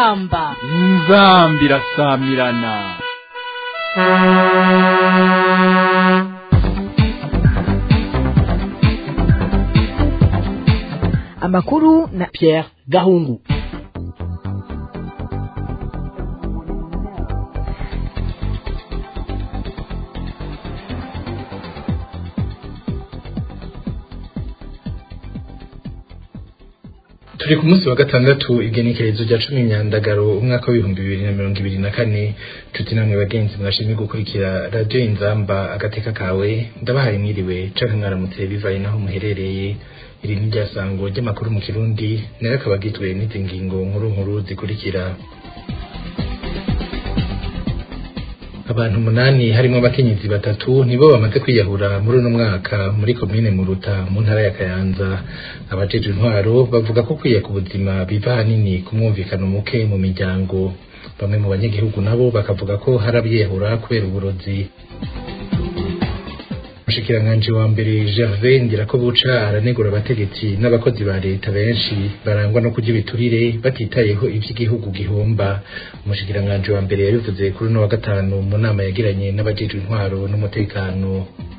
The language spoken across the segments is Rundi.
inzamba inzambi irasamirana amakuru na Pierre Gahungu turi ku munsi wa gatandatu igenekerezo rya cumi imyandagaro umwaka w'ibihumbi bibiri na mirongo ibiri na kane nshuti namwe bagenzi mwashimye gukurikira radiyo inzamba agateka kawe ndabahaye mwiriwe canke mwaramutse bivaye naho muherereye iri ni ryasango ry'amakuru mu kirundi nayo akaba agizwe n'izi ngingo nkuru nkuru zikurikira abantu umunani harimo abakenyezi batatu nibo bamaze kwiyahura muri uno mwaka muri komine muruta mu ntara ya kayanza abajejwe intwaro bavuga ko kwiya ku buzima biva ahanini ku mwumvikano muke mu miryango bamwe mu banyagihugu nabo bakavuga ko hari abiyahura kubera uburozi umushikiranganji wa mbere Gervais Ndirakobuca aranegura abategetsi n'abakozi ba leta benshi barangwa no kurya ibiturire batitayeho ivy'igihugu gihomba umushikiranganji wa mbere yabivuze kuri uno wa gatanu mu nama yagiranye n'abajejwe intwaro n'umutekano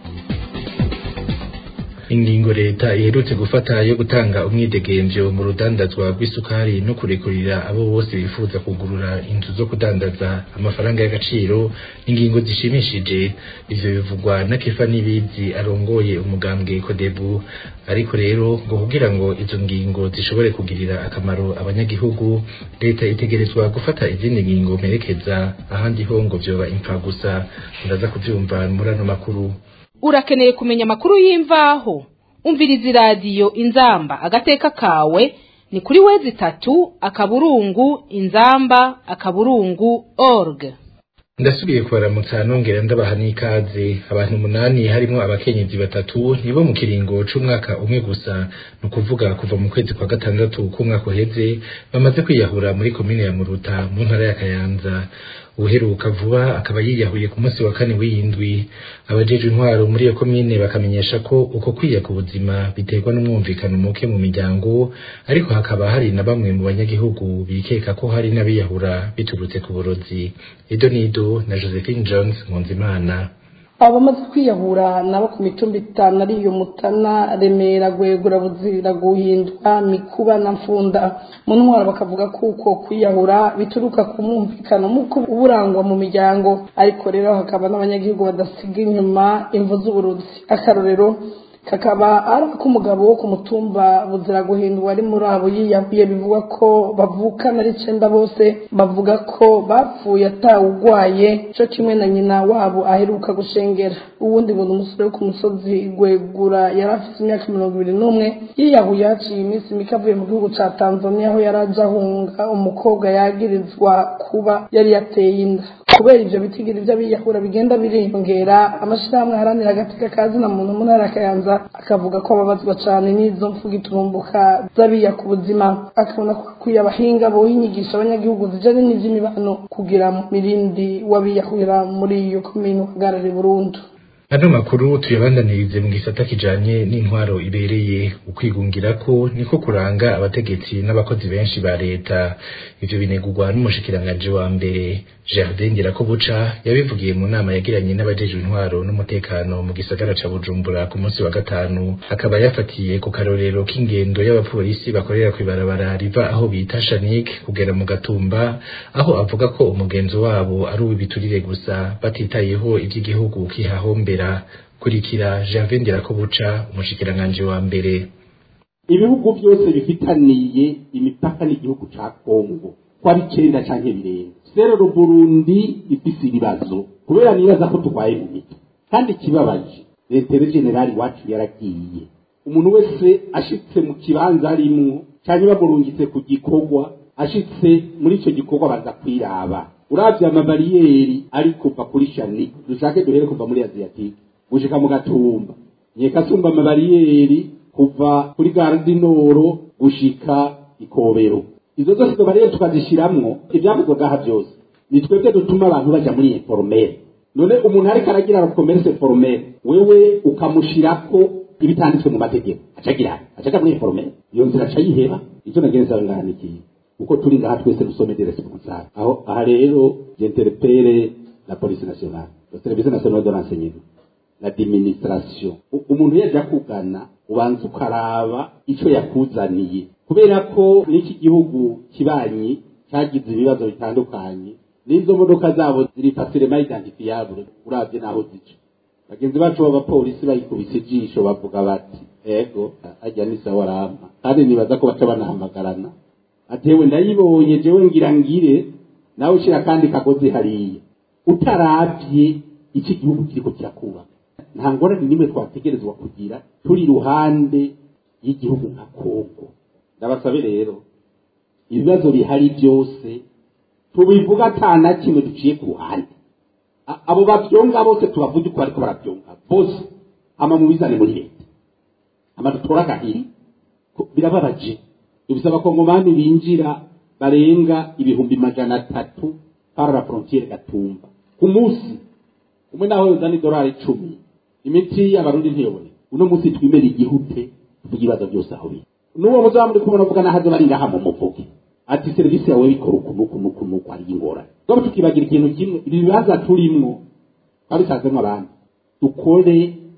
ingingo leta iherutse gufata yo gutanga umwidegemvyo mu rudandazwa rw'isukari no kurekurira abo bose bifuza kugurura inzu zo kudandaza amafaranga y'agaciro ingingo zishimishije ivyo bivugwa na Kefa Nibizi arongoye umugambwe Kodebu ariko rero ngo kugira ngo izo ngingo zishobore kugirira akamaro abanyagihugu leta itegerezwa gufata izindi ngingo merekeza ahandi ho ngo vyoba impfa gusa ndaza kuvyumva muri ano makuru urakeneye kumenya amakuru y'imvaho umviriza iradiyo inzamba agateka kawe ni kuri wezi itatu akaburungu inzamba akaburungu org ndasubiye kubaramutsa nongera ndabaha n'ikaze abantu umunani harimo abakenyezi batatu nibo mu kiringo c'umwaka umwe gusa ni ukuvuga kuva mu kwezi kwa gatandatu k'umwaka uheze bamaze kwiyahura muri komine ya muruta mu ntara ya kayanza uheruka vuba akaba yiyahuye ku munsi wa kane w'iyindwi abajejwe intwaro muri iyo komine bakamenyesha ko uko kwiya ku buzima biterwa n'umwumvikano muke mu miryango ariko hakaba hari na bamwe mu banyagihugu bikeka ko hari n'abiyahura biturutse ku burozi edo nido na josephine jones nkunzimana abamaze kwiyahura nabo ku mitumba itanu ari iyo mutana remera gwegura buzira guhindwa mikuba na mfunda mu ntwaro bakavuga ko uko kwiyahura bituruka ku mwumvikano muko uburangwa mu miryango ariko rero hakaba n'abanyagihugu badasiga inyuma imvu z'uburozi akarorero kakaba ari ak'umugabo wo ku mutumba buzira guhindwa ari muri abo yiyahuye bivuga ko bavukana ari icenda bose bavuga ko bapfuye atawugwaye co kimwe na nyina wabo aheruka gushengera uwundi ngo ni umusore wo ku musozi gwegura yari afite imyaka mirongo ibiri n'umwe yiyahuye haciye iminsi mike avuye mu gihugu ca tanzania aho yari aje ahunga umukobwa yagirizwa kuba yari yateye inda kubera ivyo bitigiri vy'abiyahura bigenda biriyongera amashirahamwe aharanira agateka kazi na muntu mu ntara ya kayanza akavuga ko ababazwa cane n'izo mvuga iturumbuka z'abiya ku buzima akabona ko akwiye abahinga bohinyigisha abanyagihugu zijanye n'ivy'imibano kugira mirindi w'abiyahurira muri iyo komine uhagarare burundu ano makuru tuyabandanirize mu gisata kijanye n'intwaro ibereye ukwigungira ko niko kuranga abategetsi n'abakozi benshi ba leta ivyo binegurwa n'umushikiranganji wa mbere Jardin Ndirakobuca yabivugiye mu nama yagiranye n'abajejwe intwaro n'umutekano mu gisagara ca Bujumbura ku munsi wa gatanu akaba yafatiye ku karorero k'ingendo y'abapolisi bakorera kw'ibarabara riva aho bita Shanik kugera mu Gatumba aho avuga ko umugenzo wabo ari uw'ibiturire gusa batitayeho ivy'igihugu kihahombera kurikira Gervais Ndirakobuca umushikiranganji wa mbere ibihugu byose bifitaniye imipaka n'igihugu ca Kongo kwa bicenda canke birenga rero Burundi ifise ibibazo kubera nibaza ko turwaye mu mito kandi ikibabaje letere generali wacu yaragiye umuntu wese ashitse mu kibanza arimwo canke bamurungitse ku gikorwa ashitse muri ico gikorwa baza kwiraba uravye amabariyeri ari kuva kuri shani dushake duhere kuva muri aziyatike gushika mu gatumba nkeka sumba amabariyeri kuva kuri gardinoro gushika ikobero izo zose izo bariyeri tukazishiramwo ivyavugwa ngaha vyose ni twebwe dutuma abantu baja muri informere none umuntu ariko aragira commerce formel wewe ukamushirako ibitanditswe mu mategeko acagira acaja muri informel iyo nzira acayiheba icyo nagenza nganikiye kuko turi ngaha twese dusome de responsable aho aha rero j'interpelle la police nationale le service national de renseignement l'administration U- umuntu yaje akugana ubanza ukaraba ico yakuzaniye kubera ko n'iki gihugu kibanyi cyagize ibibazo bitandukanye n'izo modoka zabo ziri facilement identifiable uravye naho zica bagenzi bacu b'abapolisi bayikubise ijisho bavuga bati ego ajya ni sawa rama kandi nibaza ko baca banahamagarana atewe ndayibonye jewe ngira ngire nawe ushira kandi kagozi hariya utaravye iki gihugu kiriko kirakubaka nta ngorane nimwe twategerezwa kugira turi iruhande y'igihugu nka kongo ndabasabe rero ibibazo bihari byose tubivuga ata na kimwe duciye ku ruhande A- abo bavyonga bose tubavuge uko bariko baravyonga bose ama mubizane muri leta ama dutora agahiri Ko- birababaje dufise abakongomani binjira barenga ibihumbi majana atatu para la frontiere gatumba ku munsi umwe naho yozana idolari icumi imiti y'abarundi ntiyoboneka uno munsi twimera igihute tuvuga ibibazo byose aho biri n'uwo muzaba muri kubona avuga nahaze bari ngaha mu muvuge ati serivisi yawe bikora uku n'uku n'uku n'uku ari ingorane twaba tukibagira ikintu kimwe ibi bibaza turimwo twabisanzemo abandi dukore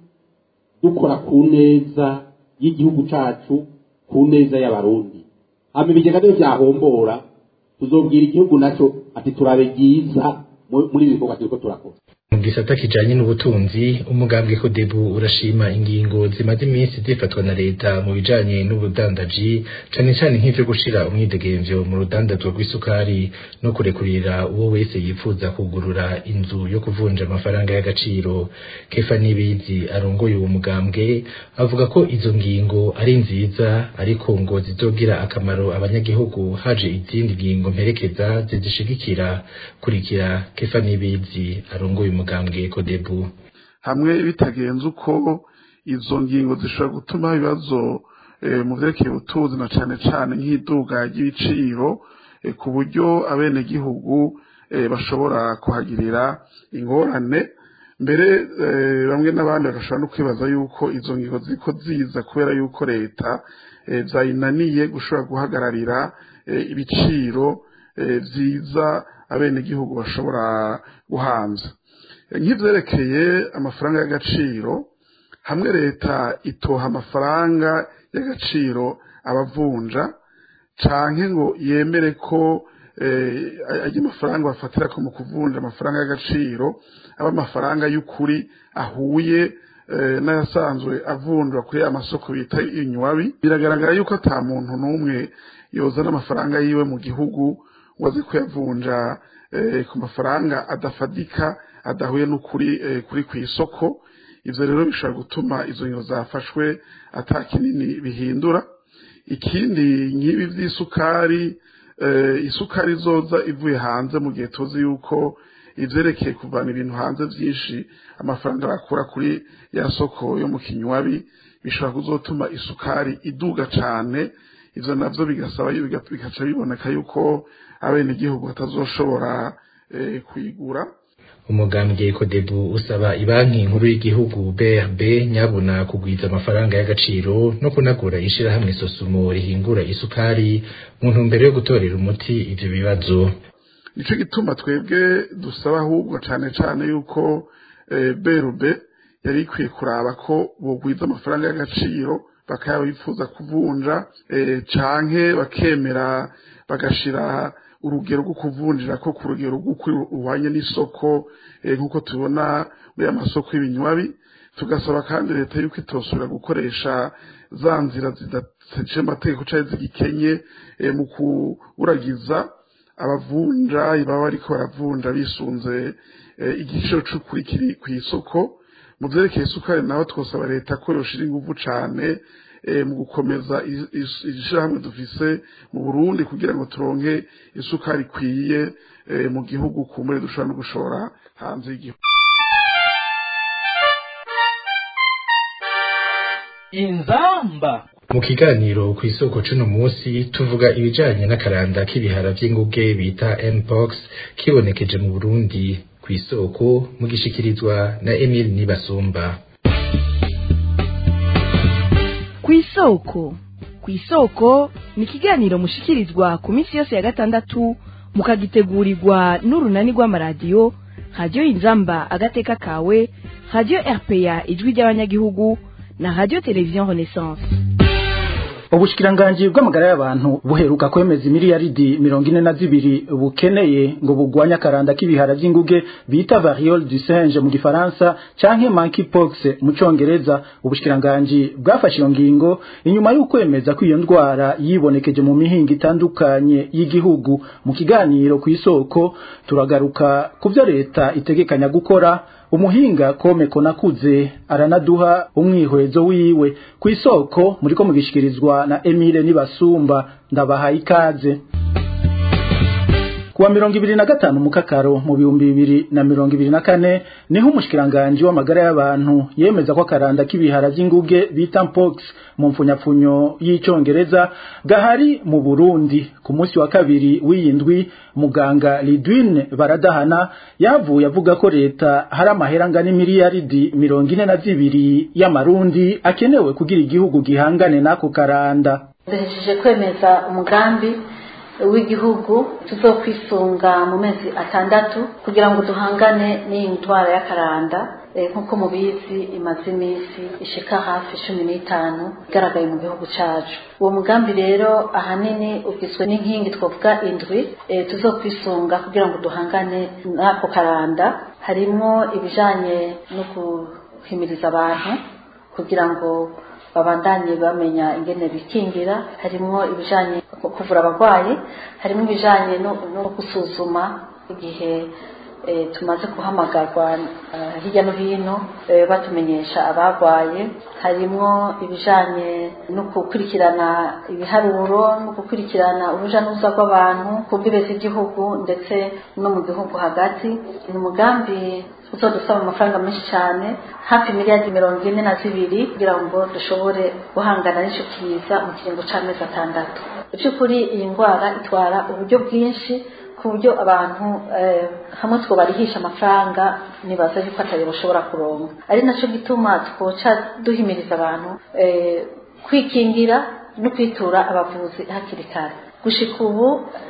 dukora ku neza y'igihugu cacu ku neza y'abarundi hama ibigega byo byahombora tuzobwira igihugu naco ati turabe byiza mu- muri ibi bikorwa turiko turakora mu gisata kijanye n'ubutunzi umugambwe kodebu urashima ingingo zimaze iminsi zifatwa na leta mu bijanye n'ubudandaji cane cane nk'ivyo gushira umwidegemvyo mu rudandazwa rw'isukari no kurekurira uwo wese yifuza kugurura inzu yo kuvunja amafaranga y'agaciro kefa nibizi arongoye uwo mugambwe avuga ko izo ngingo ari nziza ariko ngo zizogira akamaro abanyagihugu haje izindi ngingo mperekeza zizishigikira kurikira kefa nibizi arongoye umugambwe kodebu hamwe bitagenze uko izo ngingo zishobora gutuma ibibazo eh, mu vyerekeye ubutunzi na cane cane nk'iduga ry'ibiciro eh, ku buryo abenegihugu eh, bashobora kuhagirira ingorane mbere eh, bamwe n'abandi bagashobora no kwibaza yuko izo ngingo ziko ziza kubera yuko leta eh, zayinaniye gushobora guhagararira eh, ibiciro eh, vyiza abenegihugu bashobora guhanza nk'ivyerekeye amafaranga y'agaciro hamwe leta itoha amafaranga y'agaciro abavunja canke ngo yemere ko eh, ayo mafaranga bafatira ko mu kuvunja amafaranga y'agaciro aba amafaranga y'ukuri ahuye eh, n'ayasanzwe avunjwa kuri ya masoko bita inywabi biragaragara yuko ata muntu n'umwe yozana amafaranga yiwe mu gihugu ngo aze kuyavunja eh, ku mafaranga adafadika adahuye n'ukuri eh, kuri ku isoko ivyo rero bishobora gutuma izo ngingo zafashwe ata kinini bihindura ikindi nk'ibi vy'isukari eh, isukari izoza ivuye hanze mu gihe tuzi yuko ivyerekeye kuvana ibintu hanze vyinshi amafaranga bakura kuri ya soko yo mu kinywabi bishobora kuzotuma isukari iduga cane ivyo navyo bigasaba yu- biga- bigaca biboneka yuko abenegihugu batazoshobora eh, kuyigura umugambwe kodebu usaba ibanki nkuru y'igihugu brb nyabuna kugwiza amafaranga y'agaciro no kunagura ishirahamwe sosumo rihingura isukari mu ntumbero yo gutorera umuti ivyo bibazo nico gituma twebwe dusaba ahubwo cane cane yuko eh, berube yari ikwiye kuraba ko bogwiza amafaranga y'agaciro bakaba bifuza kuvunja eh, canke bakemera bagashira urugero rwo kuvunjira ko ku rugero rw'ukuri ruhwanye n'isoko eh, nk'uko tubona muri amasoko y'ibinywabi tugasaba kandi leta yuko itosubira gukoresha za nzira zidateje amategeko canke zigikenye eh, mu kuburagiza abavunja baba bariko baravunja bisunze eh, igiciro c'ukuri kiri kw'isoko mu vyerekeye isukari naho twosaba leta ko yoshira inguvu cane eh, mu gukomeza is- is- ishirahamwe dufise mu Burundi kugira ngo turonke isukari ikwiye eh, mu gihugu kumure dushobora no gushora hanze y'igihugu inzamba mu kiganiro ku isoko c'uno munsi tuvuga ibijanye n'akaranda k'ibihara vy'inguge bita mpox kibonekeje mu burundi ku isoko mu gishikirizwa na emile nibasumba kw'isoko kw'isoko ni ikiganiro mushikirizwa ku minsi yose ya gatandatu mukagitegurirwa n'urunani rw'amaradiyo radiyo inzamba agateka kawe radiyo rpa ijwi ry'abanyagihugu na radiyo televiziyo renaissance ubushikiranganji bw'amagara y'abantu buheruka kwemeza imiliyaridi mirongo ine na zibiri bukeneye ngo bugwanye akaranda k'ibihara vy'inguge bita variole du singe mu gifaransa canke monkeypox mu congereza ubushikiranganji bwafashe iyo ngingo inyuma y'ukwemeza ko iyo ndwara yibonekeje mu mihingo itandukanye y'igihugu mu kiganiro ku isoko turagaruka ku vyo leta itegekanya gukora umuhinga kome konakuze aranaduha umwihwezo wiwe ku isoko muriko mugishikirizwa na Emile Nibasumba ndabahaye ikaze kuwa mirongo ibiri na gatanu mukakaro mu bihumbi bibiri na mirongo ibiri na kane niho umushikiranganji w'amagara y'abantu yemeza ko akaranda k'ibihara vy'inguge bita mpox mu mfunyapfunyo y'icongereza gahari mu Burundi ku munsi wa kabiri w'iyindwi muganga Lidwine Baradahana yavuye avuga ko leta hari amahera angana imiliyaridi mirongo ine na zibiri y'amarundi akenewe kugira igihugu gihangane n'ako karanda duhejeje kwemeza umugambi w'igihugu tuzokwisunga mu mezi atandatu kugira ngo duhangane n'iyi ndwara y'akaranda nk'uko mubizi imaze iminsi ishika hafi cumi n'itanu igaragaye mu gihugu cyacu uwo mugambi rero ahanini ugizwe n'inkingi twavuga indwi tuzokwisunga kugira ngo duhangane n'ako karanda harimo ibijanye no guhimiriza abantu kugira ngo babandanye bamenya ingene bikingira harimo ibijanye kuvura abarwayi harimo ibijanye no gusuzuma igihe tumaze guhamagarwa hirya no hino batumenyesha abarwaye harimo ibijanye no gukurikirana ibiharuro no gukurikirana uruja n'uruza rw'abantu ku mbibe z'igihugu ndetse no mu gihugu hagati ni umugambi uzodusaba amafaranga menshi cyane hafi miliyari mirongo ine na zibiri kugira ngo dushobore guhangana n'icyo kiza mu kiringo cy'amezi atandatu by'ukuri iyi ndwara itwara uburyo bwinshi ku buryo abantu hamwe twobarihisha amafaranga nibaza yuko atari bashobora kuronka ari nacyo gituma twoca duhimiriza abantu kwikingira no kwitura abavuzi hakiri kare gushika ubu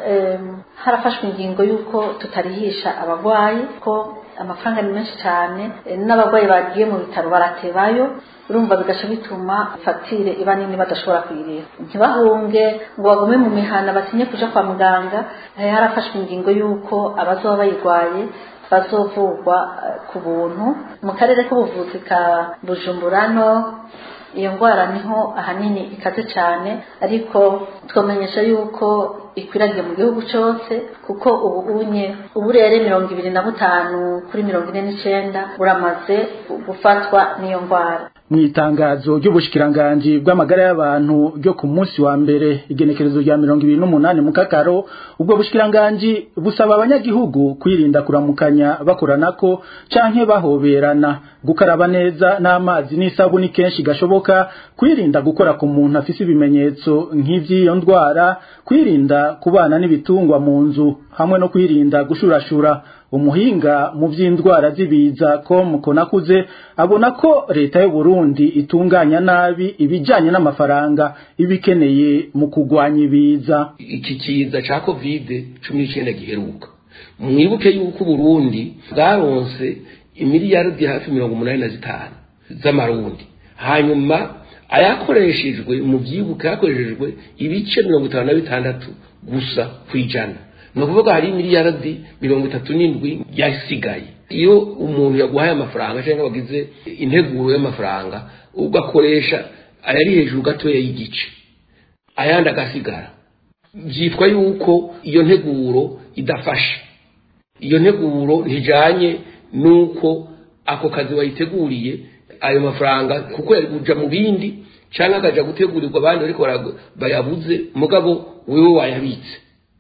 harafashwe ingingo y'uko tutarihisha abarwayi ko amafaranga ni menshi cyane n'abarwayi bagiye mu bitaro baratebayo urumva bigaca bituma fagitire iba nini badashobora kuyirira ntibahunge ngo bagume mu mihana batinye kuja kwa muganga harafashwe ingingo y'uko abazoba bayirwaye bazovurwa ku buntu mu karere k'ubuvuzi ka bujumbura no iyo ndwara niho ahanini ikaze cyane ariko twamenyesha yuko ikwiragiye mu gihugu cyose kuko ubu unye uburere mirongo ibiri na butanu kuri mirongo ine n'icyenda buramaze gufatwa n'iyo ndwara mu itangazo ry'ubushikiranganji bw'amagara y'abantu ryo ku munsi wa mbere igenekerezo rya mirongo ibiri n'umunani mu kakaro ubwo bushikiranganji busaba abanyagihugu kwirinda kuramukanya bakoranako canke bahoberana gukaraba neza n'amazi n'isabuni kenshi gashoboka kwirinda gukora ku muntu afise ibimenyetso nk'ivy'iyo ndwara kwirinda kubana n'ibitungwa mu nzu hamwe no kwirinda gushurashura umuhinga mu by'indwara z'ibiza com konakuze abona ko leta y'u Burundi itunganya nabi ibijanye n'amafaranga ibikeneye mu kugwanya ibiza iki kiza ca covid 19 giheruka mwibuke yuko Burundi bwaronse imiliyardi hafi mirongo umunani na zitanu z'amarundi hanyuma ayakoreshejwe mu byibuka yakoreshejwe ibice mirongo itanu na bitandatu gusa ku ijana ni ukuvuga hari miliyaradi mirongo itatu n'indwi yasigaye iyo umuntu yaguhaye amafaranga cyangwa wagize integuro y'amafaranga ugakoresha ayari hejuru gatoya y'igice ayandi agasigara byitwa yuko iyo nteguro idafashe iyo nteguro ntijyanye n'uko ako kazi wayiteguriye ayo mafaranga kuko yari kuja mu bindi cyangwa akajya gutegurirwa abandi ariko bayabuze mugabo wewe wayabitse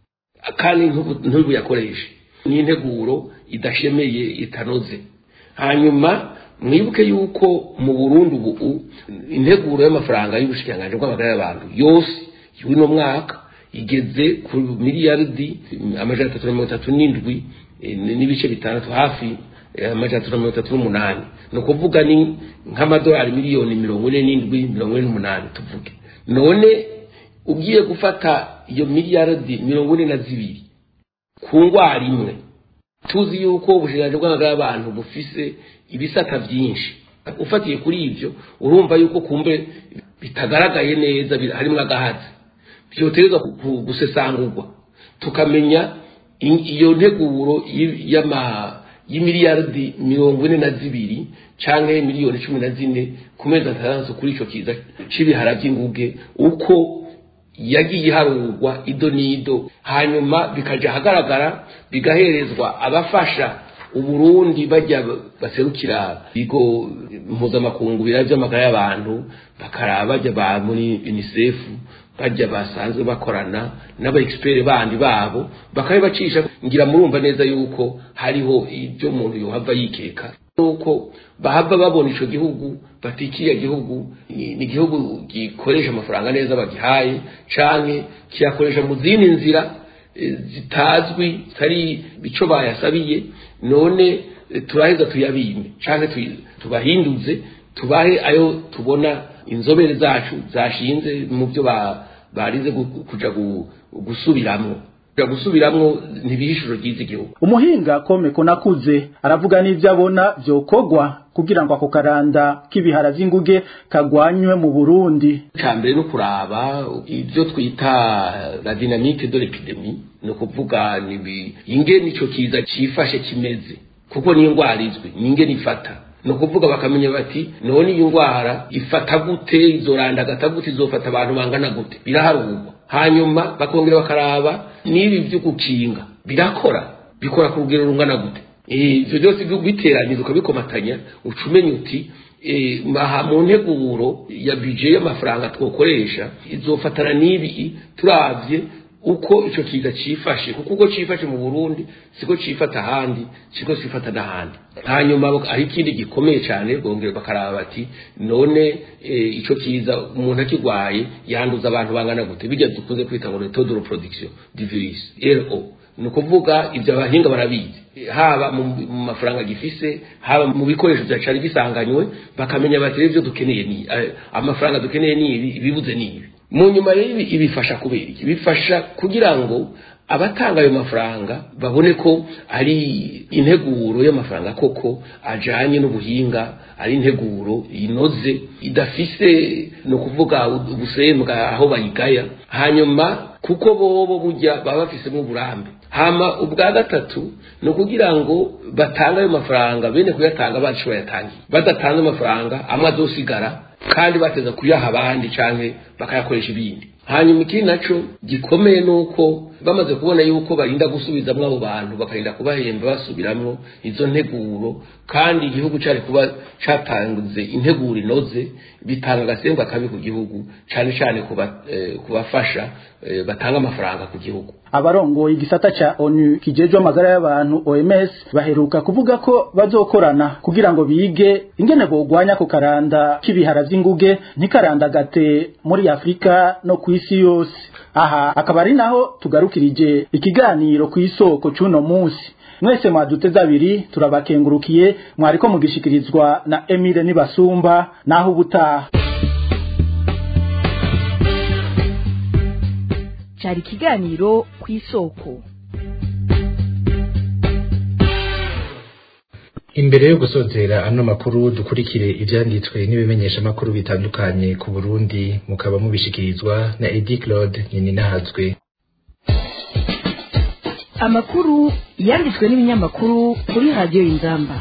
kandi ntubuyakoreshe ni integuro idashemeye itanoze hanyuma mwibuke yuko mu Burundi ubu integuro y'amafaranga y'ubushikiranganji bw'amagara y'abantu yose y'uno mwaka igeze ku miliyaridi amajana atatu na mirongo itatu n'indwi n'ibice bitandatu hafi amajana atatu na mirongo itatu n'umunani ni ukuvuga ni nk'amadolari miliyoni mirongo ine n'indwi mirongo ine n'umunani tuvuge none ugiye gufata iyo miliyaridi mirongo ine na zibiri ku ndwara imwe tuzi yuko ubushikiranganji bw'amagara y'abantu bufise ibisata byinshi ufatiye kuri ibyo urumva yuko kumbe bitagaragaye neza bir- harimwo agahazi byoterezwa gusesangurwa tukamenya in- iyo nteguro y- y'ama- y'imiliyaridi mirongo ine na zibiri canke miliyoni cumi na zine ku mezi atandatu kuri ico kiza c'ibihara vy'inguge uko yagiye iharurwa ido n'ido hanyuma bikaja ahagaragara bigaherezwa abafasha uburundi bajya baserukira ibigo mpuzamakungu biraba vy'amagara y'abantu bakaraba bajya ba muri unicef bajya basanzwe bakorana n'aba expert bandi babo bakabibacisha ngira murumva neza yuko hariho ibyo umuntu yohava yikeka nuko bahava babona ico gihugu bati kiriya gihugu ni ni igihugu gikoresha amafaranga neza bagihaye canke kiyakoresha mu zindi nzira eh, zitazwi zitari ico bayasabiye none eh, turaheza tuyabime canke tuyi- tubahinduze tubahe ayo tubona inzobere zacu zashinze mu byo ba- barize gu- kuja gu- gusubiramwo kuja gusubiramwo ntibihishuro ryiza igihugu umuhinga komeko nakuze aravuga n'ivyo abona vyokogwa kugira ngo ako karanda k'ibihara vy'inguge kagwanywe mu Burundi icya mbere no kuraba ibyo twita la dynamique de l'epidemie ni ukuvuga ni ibi- ingene ico kiza cifashe kimeze kuko ni indwara izwi ni ingene ifata ni ukuvuga bakamenya bati none iyi ndwara ifata gute izorandagata gute izofata abantu bangana gute biraharurwa hanyuma bakongera bakaraba n'ibi byo gukinga birakora bikora ku rugero rungana gute Eh, ivyo byose biteranyije ukabikomatanya uca umenya uti eh, maha mu nteguro ya bije y'amafaranga twokoresha izofatana n'ibi turavye uko ico kiza cifashe kuko uko cifashe mu Burundi siko cifata ahandi siko cifata n'ahandi hanyuma bak- aho ikindi gikomeye cyane bongera bakaraba bati none eh, ico kiza umuntu akigwaye yanduza abantu bangana gute bijya dukunze kwita ngo le taux de reproduction du virus RO ni ukuvuga ibyo abahinga barabizi haba mu mu mafaranga gifise haba mu bikoresho bya cari bisanganywe bakamenya bati rero ibyo dukeneye ni eh, amafaranga dukeneye ni ibi ibibuze ni ibi mu nyuma rero ibi ibifasha kubera iki bifasha kugira ngo abatanga ayo mafaranga babone ko ari integuro y'amafaranga koko ajanye n'ubuhinga ari integuro inoze idafise ni ukuvuga ubusembwa aho bayigaya hanyuma kuko bobo burya baba bafisemo uburambe hama ubwa gatatu ni ukugira ngo batange ayo mafaranga bene kuyatanga bacu bayatangiye badatanze amafaranga amwe azosigara kandi bateza kuyaha abandi canke bakayakoresha ibindi hanyuma ikindi naco gikomeye nuko bamaze kubona yuko barinda gusubizamwo abo bantu bakarinda kubahemba basubiramwo izo nteguro kandi igihugu cari kuba catanze integuro inoze bitanga agasemba kabi ku gihugu cane cane kuba- eh, kubafasha eh, batanga amafaranga ku gihugu abarongoye igisata ca ONU kijejwe amagara y'abantu OMS baheruka kuvuga ko bazokorana kugira ngo bige ingene bogwanya ku karanda k'ibihara vy'inguge ntikarandagate muri Afrika no ku isi yose aha akaba ari naho tugarukirije ikiganiro ku isoko c'uno munsi mwese mwaduteze abiri turabakengurukiye mwariko mugishikirizwa na Emile Nibasumba naho ubutaha cyari ikiganiro ku isoko imbere yo gusozera ano makuru dukurikire ivyanditswe n'ibimenyesha makuru bitandukanye ku Burundi mukaba mubishikirizwa na Edi Claude Nyininahazwe amakuru yanditswe n'ibinyamakuru kuri radiyo y'inzamba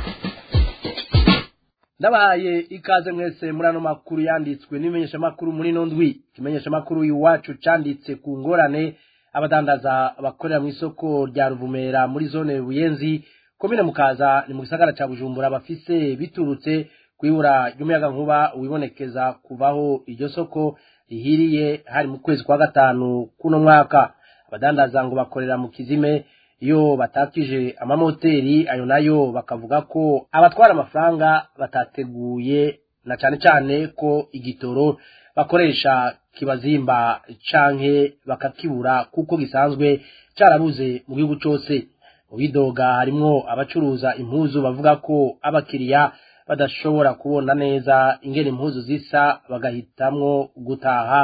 ndabahaye ikaze mwese muri ano makuru yanditswe n'ibimenyeshamakuru muri ino ndwi ikimenyeshamakuru iwacu canditse ku ngorane abadandaza bakorera mu isoko rya ruvumera muri zone buyenzi komine mukaza ni mu gisagara ca bujumbura bafise biturutse kwibura ry'umuyagankuba wibonekeza kuvaho iryo soko rihiriye hari mu kwezi kwa gatanu kuno mwaka abadandaza ngo bakorera mu kizime iyo batakije amamoteri ayo nayo bakavuga ko abatwara amafaranga batateguye na cane cane ko igitoro bakoresha kibazimba canke bakakibura kuko gisanzwe carabuze mu gihugu cose mu bidoga harimwo abacuruza impuzu bavuga ko abakiriya badashobora kubona neza ingene impuzu zisa bagahitamwo gutaha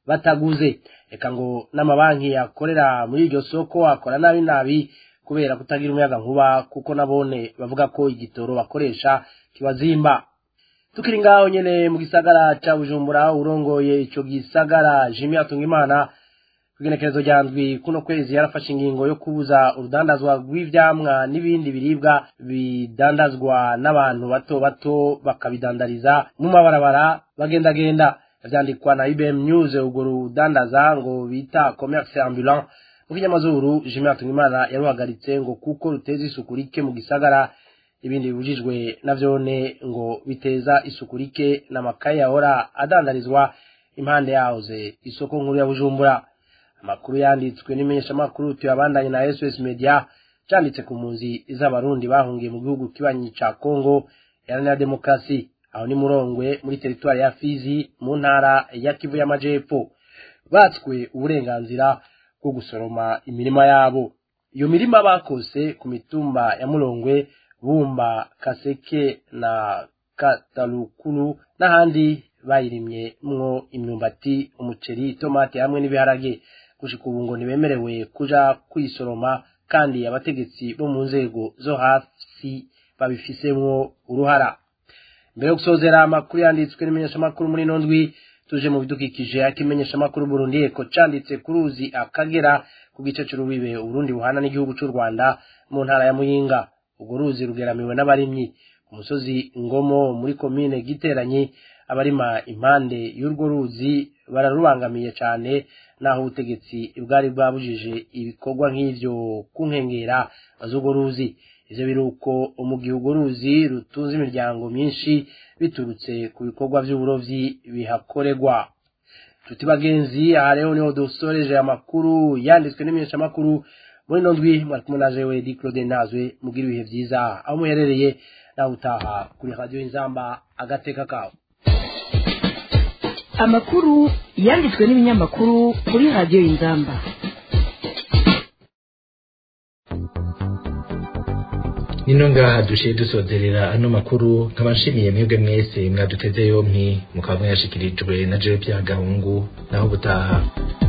bataguze reka ngo n'amabanki yakorera muri iryo soko akora nabi nabi kubera kutagira umuyaga nkuba kuko nabone bavuga ko igitoro bakoresha kibazimba tukiri ngaho nyene mu gisagara ca bujumbura urongoye ico gisagara jimi atungimana kugenekerezo rya ndwi kuno kwezi yarafashe ingingo yo kubuza urudandazwa rw'ivyamwa n'ibindi biribwa bidandazwa n'abantu bato bato bakabidandariza mu mabarabara bagendagenda vyandikwa na IBM News urwo rudandaza ngo bita commerce ambulant mu kinyamazuru Jimmy Hatungimana yaruhagaritse ngo kuko ruteza isuku rike mu gisagara ibindi bibujijwe navyone ngo biteza isuku rike n'amakaye yahora adandarizwa impande yahoze isoko nkuru ya Bujumbura amakuru yanditswe n'imenyeshamakuru tuyabandanye na SOS Media canditse ku mpunzi z'abarundi bahungiye mu gihugu kibanyi ca Congo iharanira demokarasi aho ni murongwe muri teritwari ya Fizi mu ntara ya Kivu y'Amajepfo batswe uburenganzira bwo gusoroma imirima yabo iyo mirima bakose ku mitumba ya Murongwe Bumba Kaseke na Katalukulu n'ahandi bayirimye mwo imyumbati umuceri tomate hamwe n'ibiharage gushika ubu ngo ntibemerewe kuja kwisoroma kandi abategetsi bo mu nzego zo hasi babifisemwo uruhara mbere yo gusozera amakuru yanditswe n'imenyeshamakuru muri ino ndwi tuje mu bidukikije akimenyeshamakuru Burundi eko canditse ku ruzi akagera ku gice c'urubibe Uburundi buhana n'igihugu c'u Rwanda mu ntara ya Muyinga urwo ruzi rugeramiwe n'abarimyi ku musozi Ngomo muri komine Giteranyi abarima impande y'urwo ruzi bararubangamiye cyane naho ubutegetsi bwari bwabujije ibikorwa nk'ivyo ku nkengera z'urwo ruzi ivyo biruko mu gihugu ruzi rutunze imiryango myinshi biturutse ku bikorwa vy'uburovyi bihakorerwa tuti bagenzi aha rero niho dusoreje amakuru yanditswe n'imenyeshamakuru muri ino ndwi mwari kumwe na jewe di claude nazwe mugira ibihe vyiza aho muherereye nawe utaha kuri radiyo inzamba agateka kawe amakuru yanditswe n'ibinyamakuru kuri radiyo inzamba nino ngaha dushiye dusozerera ano makuru nkabashimiye mwebwe mwese mwaduteze yompi mukaba mwayashikirijwe na jewe bya gahungu naho butaha